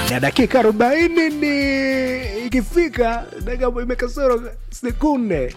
na dakika arobaini ni ikifika dakika imekasoro sekunde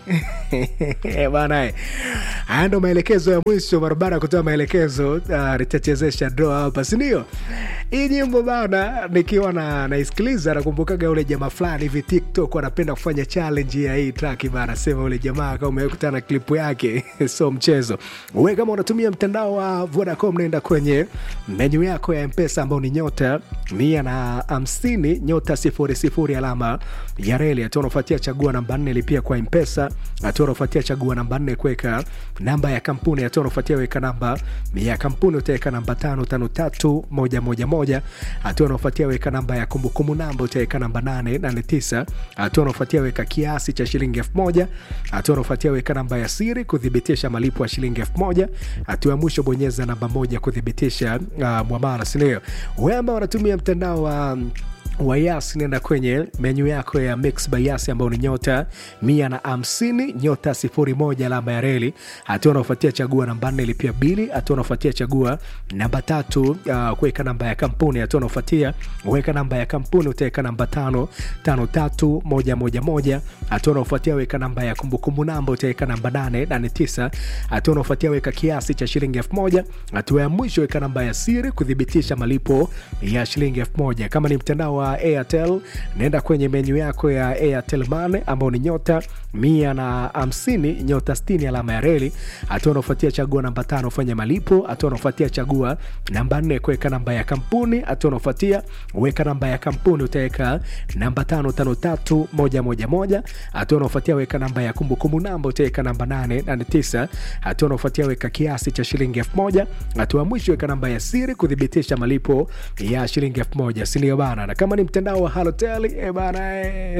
bana eh. haya ndo maelekezo ya mwisho barabara kutoa maelekezo uh, nitachezesha doa hapa sindio hii nyimbo bana nikiwa na naisikiliza nakumbukaga ule jamaa fulani hivi tiktok anapenda kufanya challenge ya hii track bana sema ule jamaa kama umekutana klipu yake so mchezo we kama unatumia mtandao wa vodacom naenda kwenye menyu yako ya mpesa ambao ni nyota mia na hamsini nyota sifuri sifuri alama ya reli hatua unafuatia chagua namba nne lipia kwa mpesa hatua unafuatia chagua namba nne kuweka namba ya kampuni hatua unafuatia weka namba ya kampuni utaweka namba tano tano tatu moja moja moja hatua unafuatia weka namba ya kumbukumbu namba utaweka namba nane nane tisa hatua unafuatia weka kiasi cha shilingi elfu moja hatua unafuatia weka namba ya siri kuthibitisha malipo ya shilingi elfu moja hatua ya mwisho bonyeza namba moja kuthibitisha uh, mwamala sindio we ambao wanatumia mtandao wa um, wayas nenda kwenye menyu yako ya mix by yas ambao ni nyota mia na hamsini nyota sifuri moja alama ya reli hatua unaofuatia chagua namba nne lipia bili hatua unaofuatia chagua namba tatu uh, kuweka namba ya kampuni hatua unaofuatia weka namba ya kampuni utaweka namba tano tano tatu moja moja moja hatua unaofuatia weka namba ya kumbukumbu namba utaweka namba nane nane tisa hatua unaofuatia weka kiasi cha shilingi elfu moja hatua ya mwisho weka namba ya siri kuthibitisha malipo ya shilingi elfu moja kama ni mtandao wa airtel naenda kwenye menyu yako ya airtel mane ambao ni nyota mia na hamsini nyota stini alama ya reli hatua unaofuatia chagua namba tano fanya malipo hatua unaofuatia chagua namba nne kuweka namba ya kampuni hatua unaofuatia weka namba ya kampuni utaweka namba tano tano tatu moja moja moja hatua unaofuatia weka namba ya kumbukumbu namba utaweka namba nane nane tisa hatua unaofuatia weka kiasi cha shilingi elfu moja hatua mwisho weka namba ya siri kuthibitisha malipo ya shilingi elfu moja sindio bana na kama ni mtandao wa halotel e bana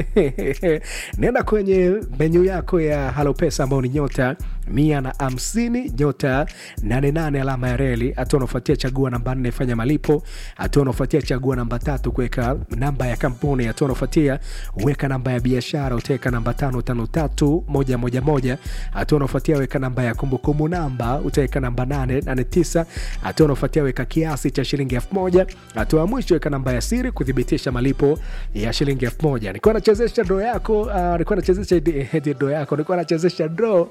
e, nenda kwenye menyu yako ya halopesa ambao ni nyota mia na hamsini nyota 88 alama ya reli hatua unaofuatia chagua namba nne fanya malipo hatua unaofuatia chagua namba tatu kuweka namba ya kampuni hatua unaofuatia weka namba ya biashara utaweka namba tano tano tatu moja moja moja hatua unaofuatia weka namba ya kumbukumbu namba utaweka namba nane nane tisa hatua unaofuatia weka kiasi cha shilingi elfu moja hatua ya mwisho weka namba ya siri kuthibitisha malipo ya shilingi elfu moja nilikuwa nachezesha dro yako uh, nilikuwa nachezesha dro yako nilikuwa nachezesha dro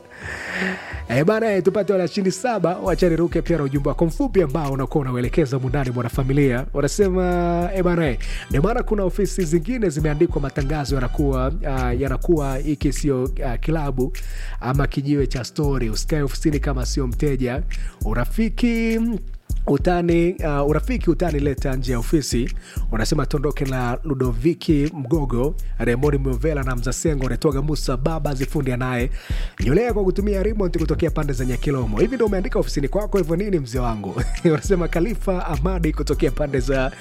Eh, bana eh, tupate wanashindi saba wachaniruke pia na ujumbe wako mfupi ambao unakuwa unauelekeza mundani mwanafamilia wanasema eh, bana eh, ndio maana kuna ofisi zingine zimeandikwa matangazo yanakuwa uh, yanakuwa hiki sio uh, kilabu ama kijiwe cha stori usikae ofisini kama sio mteja urafiki utani uh, urafiki utani leta nje ya ofisi unasema tondoke na ludoviki mgogo remoni movela na mzasengo unatoga musa baba zifundi naye nyolea kwa kutumia remote kutokea pande za nyakilomo hivi ndo umeandika ofisini kwako hivyo nini mzee wangu unasema khalifa amadi kutokea pande za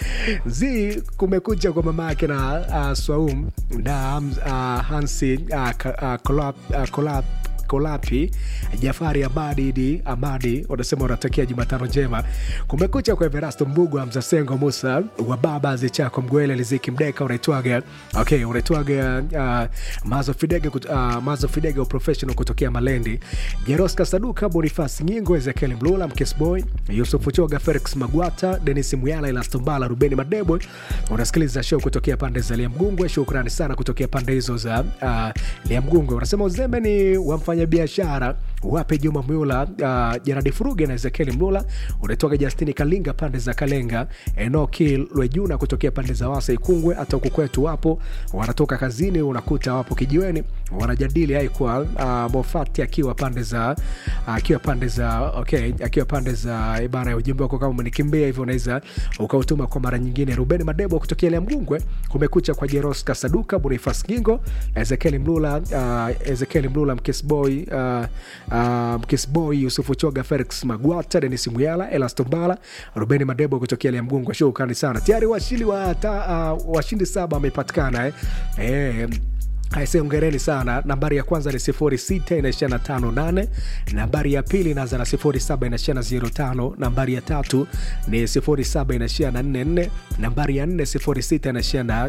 z kumekucha kwa mama yake na uh, swaum na uh, hansi uh, uh, kolap, uh, kolap kolapi jafari amadi idi amadi unasema unatakia jumatano njema kumekucha kwa everasto mbugwa mzasengo musa wa baba zichako mgwele liziki mdeka unaitwaga okay unaitwaga uh, mazo fidege uh, mazo fidege professional kutokea malendi jeroska saduka bonifas nyingo ezekiel mlula mkesboy yusufu choga felix magwata denis muyala ilastombala rubeni madebo unasikiliza show kutokea pande za liamgungwe shukrani sana kutokea pande hizo za uh, liamgungwe unasema uzembe ni wamfanya biashara wape juma myula uh, jeradi furuge na ezekieli mlula unatoka justini kalinga pande za kalenga enoki lwejuna kutokea pande za wasa ikungwe hata huku kwetu wapo wanatoka kazini unakuta wapo kijiweni wanajadili ai kwa uh, mofati akiwa pande za akiwa uh, pande za okay akiwa pande za ibara ya ujumbe wako kama umenikimbia hivyo unaweza ukautuma kwa mara nyingine ruben madebo kutokea lea mgungwe kumekucha kwa jeros kasaduka bonifas gingo ezekieli mlula uh, ezekieli mlula mkesboy uh, uh, mkisboy yusufu choga felix magwata denis muyala elastombala rubeni madebo kutokea lea mgungwe shukrani sana tayari washindi wa ta, uh, washindi saba wamepatikana eh. eh, aise ongereni sana nambari ya kwanza ni 06 inaishia na 58 nambari ya pili inaanza na 07 inaishia na 05 nambari ya tatu ni 07 inaishia na 44 nambari ya 4 06 inaishia na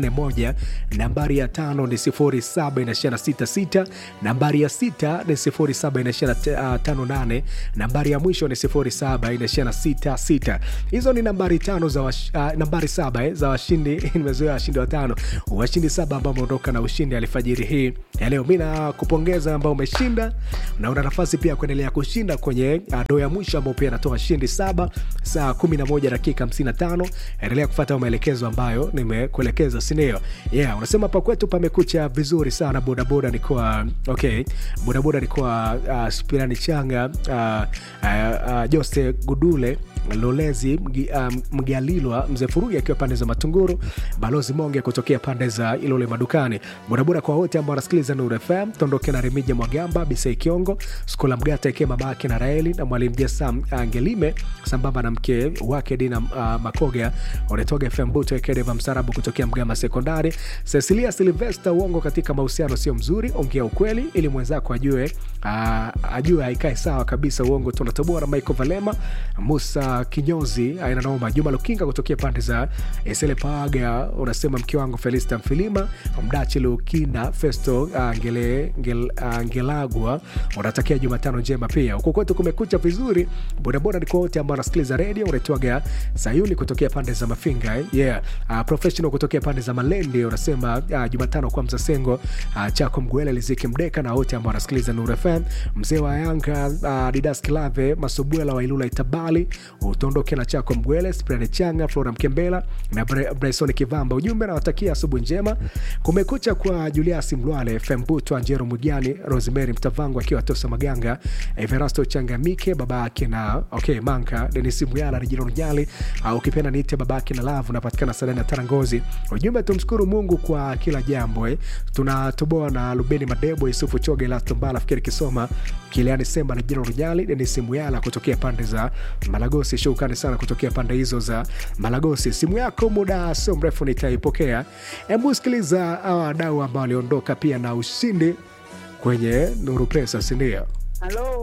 41 nambari ya tano ni 07 inaishia na 66 nambari ya sita ni 07 inaishia na 58 nambari ya mwisho ni 07 inaishia na 66 hizo ni nambari tano za wash, uh, nambari saba eh, za washindi nimezoea washindi watano washindi saba ambao wameondoka na ushindi alfajiri hii ya leo mi nakupongeza ambao umeshinda na una nafasi pia kuendelea kushinda kwenye uh, doo ya mwisho ambao pia anatoa shindi saba saa 11 dakika 55 endelea kufata maelekezo ambayo nimekuelekeza sindio yeah unasema pa kwetu pamekucha vizuri sana bodaboda ni kwa okay bodaboda ni kwa uh, spirani changa uh, uh, uh, jose gudule lolezi Mgi- um, mgalilwa mzee furugi akiwa pande za matunguru balozi monge kutokea pande za ilole madukani bodaboda kwa wote ambao wanasikiliza nur fm tondoke na remija mwagamba bisei kiongo skula mgata ikiwa mama yake na raeli na mwalimu jesa angelime sambamba na mke wake dina uh, makoga unatoga fm buto ekedeva msarabu kutokea mgama sekondari cecilia silvesta uongo katika mahusiano sio mzuri ongea ukweli ili mwenzako ajue uh, ajue aikae sawa kabisa uongo tunatoboa na michael valema musa kinyozi aina noma juma lukinga kutokea pande za esele paga unasema mke wangu felista mfilima mdachi lukina festo uh, ngele, ngel, uh, ngelagwa unatakia jumatano njema pia huku kwetu kumekucha vizuri bodaboda ni kwa wote ambao wanasikiliza redio unaitwaga sayuni kutokea pande za mafinga eh? yeah. uh, professional kutokea pande za malendi unasema uh, jumatano kwa mzasengo uh, chako mgwele liziki mdeka na wote ambao wanasikiliza nur fm mzee wa yanga uh, didas kilave masubwela wa ilula itabali utondoke na chako mgwele sprani changa flora mkembela na Bra- bryson kivamba ujumbe nawatakia asubuhi njema kumekucha kwa juliasi mlwale fembutwa njero mugani rosemary mtavangu akiwa tosa maganga everasto changamike baba yake na okay manka denis muyala rejino rujali au ukipenda niite baba yake na lavu napatikana sadani ya tarangozi ujumbe tumshukuru mungu kwa kila jambo eh. tunatoboa na lubeni madebo yusufu choge lastombala fikiri kisoma kiliani semba na jino rujali denis muyala kutokea pande za malagosi shukrani sana kutokea pande hizo za malagosi simu yako muda sio mrefu nitaipokea hebu sikiliza hawa wadau ambao waliondoka pia na ushindi kwenye nuru pesa sindio Halo,